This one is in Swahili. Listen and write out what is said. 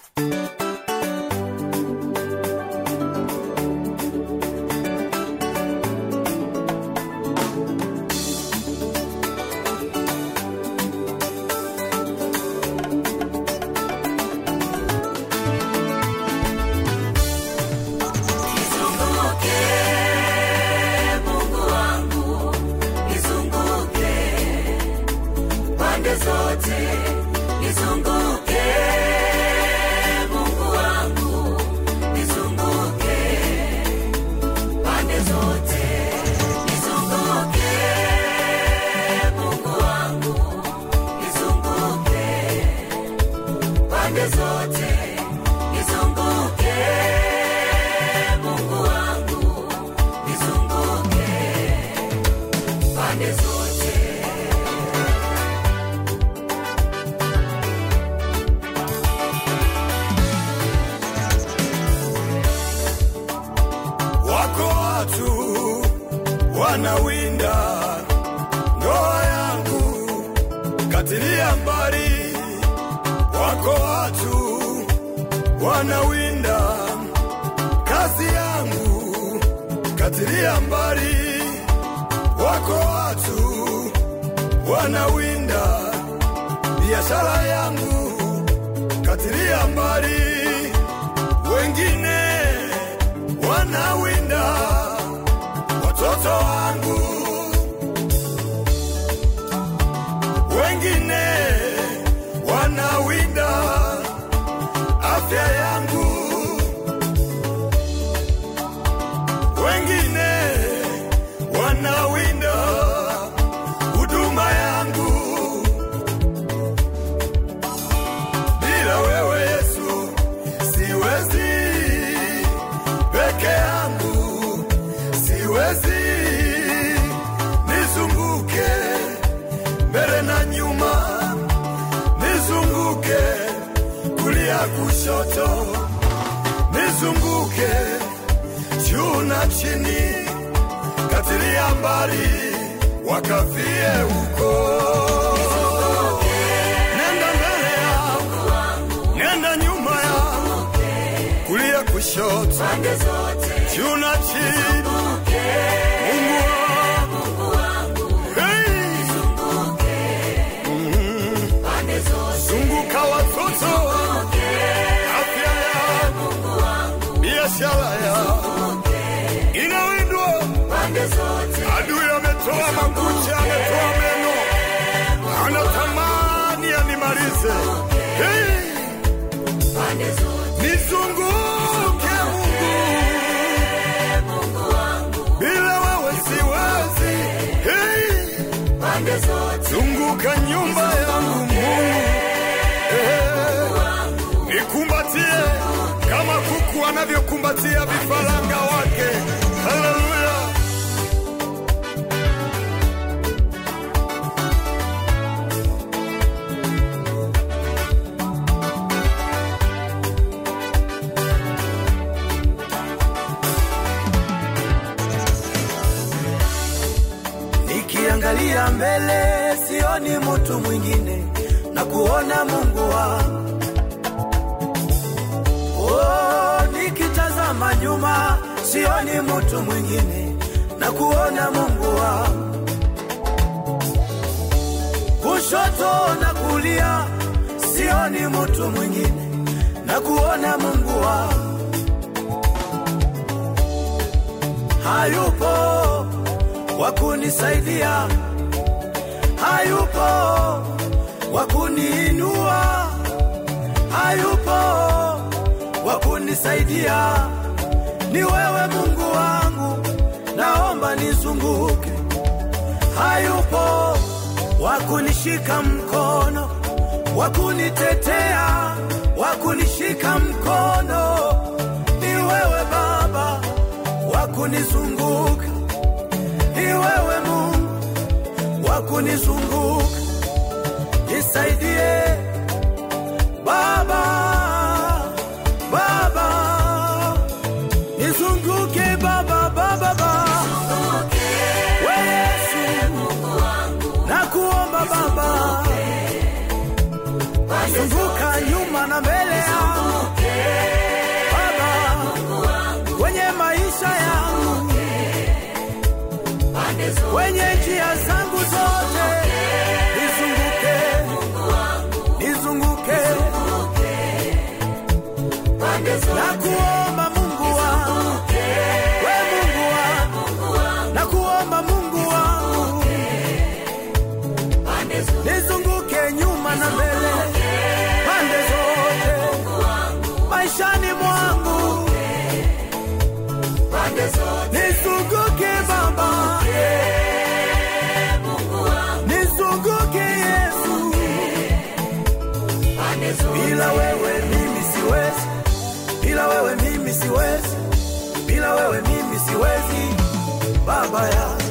Nizunguke, Mungu wangu, nizunguke pande zote, nizunguke, Mungu wangu, nizunguke pande zote, nizunguke, Mungu wangu, nizunguke pande zote, nizunguke, Mungu wangu, nizunguke pande zote. Wako watu wanawinda ndoa yangu, katilia mbali. Wako watu wanawinda kazi yangu, katilia mbali. Wako watu wanawinda biashara yangu, katilia mbali. Wengine wanawinda watoto wangu, wengine wanawinda afya yangu, wengine wanawinda huduma yangu. Bila wewe Yesu siwezi, peke yangu siwezi, nizunguke mbele na nyuma, nizunguke kulia kushoto, nizunguke juu na chini, katilia mbali wakafie huko. Nenda mbele yangu, nenda nyuma yangu, kulia kushoto, Pande zote, juu na chini, Mungu wangu, hey, pande zote, zunguka watoto, afya yangu, biashara yangu inawindwa. pande zote, Adui ametoa makucha, ametoa meno, anatamani animalize. Hey, pande zote, nizunguke Mungu, bila wewe siwezi. Hey, pande zote, zunguka nyumba yangu Mungu, hey, nikumbatie kama kuku anavyokumbatia vifaranga wake. Haleluya. Nikiangalia mbele sioni mtu mwingine na kuona Mungu wangu. Oh, nikitazama nyuma sioni mtu mwingine na kuona Mungu wangu. Kushoto na kulia sioni mtu mwingine na kuona Mungu wangu. Hayupo wa kunisaidia, hayupo wa kuniinua, hayupo wa kunisaidia. Ni wewe Mungu wangu, naomba nizunguke. Hayupo wa kunishika mkono, wa kunitetea, wa kunishika mkono. Ni wewe Baba wa kunizunguka ni wewe Mungu wa kunizunguka, nisaidie Baba, Baba, nizunguke Baba, Baba, Baba. We Yesu, nakuomba Baba, zunguka nyuma na mbele yangu, pande zote nakuomba Mungu wangu, we Mungu wangu, nakuomba Mungu wangu, pande zote nizunguke nyuma na mbele, pande zote maishani mwangu, pande zote nizunguke Baba, nizunguke Yesu, pande zote bila wewe mimi siwezi, bila wewe mimi siwezi, bila wewe mimi siwezi, Baba ya